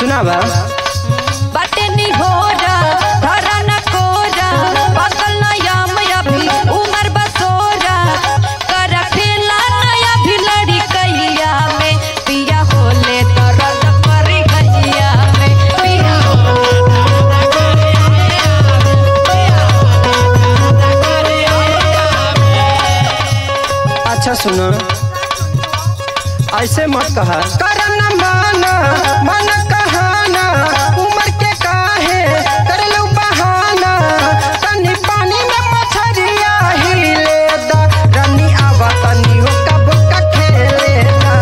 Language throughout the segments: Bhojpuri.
सुनावा बाटे निहोरा धरा न कोरा पागल नयाम अभी उमर बसोरा कर खेला नया भी लड़ी कैया में पिया होले दर्द करी गैया में पिया अच्छा सुनो ऐसे मत कहा करन माना मन कहाना उम्र के काहे कर लो बहाना तनी पानी में मछरिया हिले दा रनी आवा तनी हो कब का खेले दा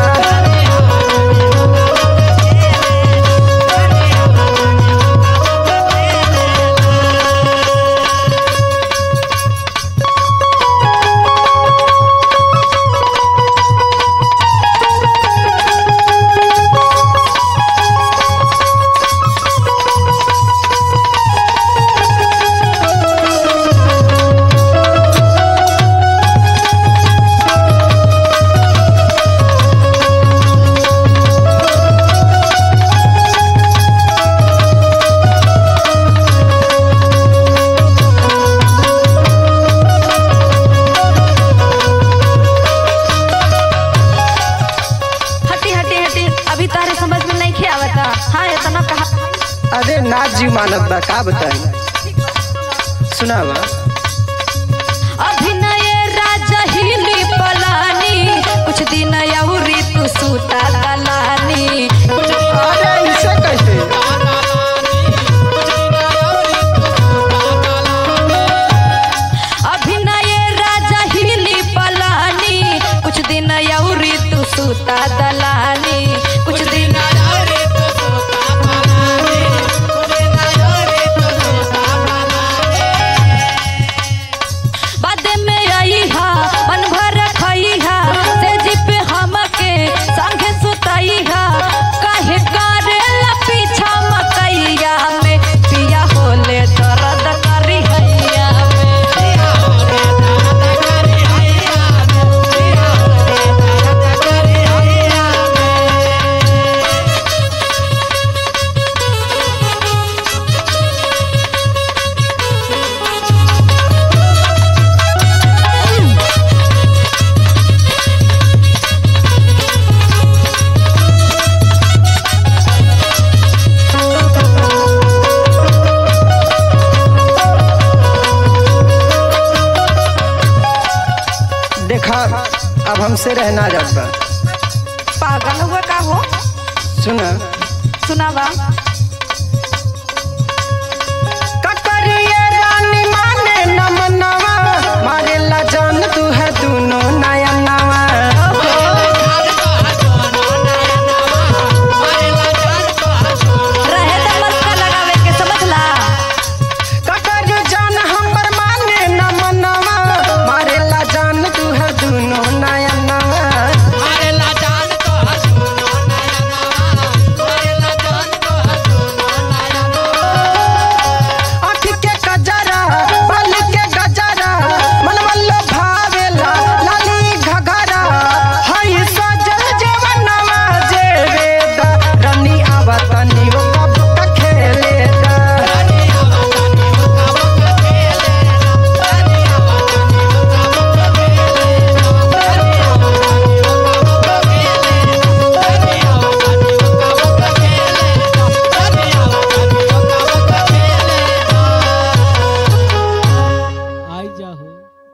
हटी हटी हटी अभी तारे समझ में नहीं आवता हाँ इतना कहा अरे ना जी मानत बा का बताई सुनावा अभिनय राजा हिली पलानी कुछ दिन अउरी तू सूता दलानी अरे इसे कैसे अभिनय राजा हिली पलानी कुछ दिन अउरी तू सूता दलानी कुछ दिन बाद में आई हा मन भर खई हा से जिप हमके संगे सुतई हा काहे करेला पीछा मकैया में पिया होले दर्द करी हैया में देखा अब हमसे रहना जात बा पागल हुआ का हो सुना सुनावा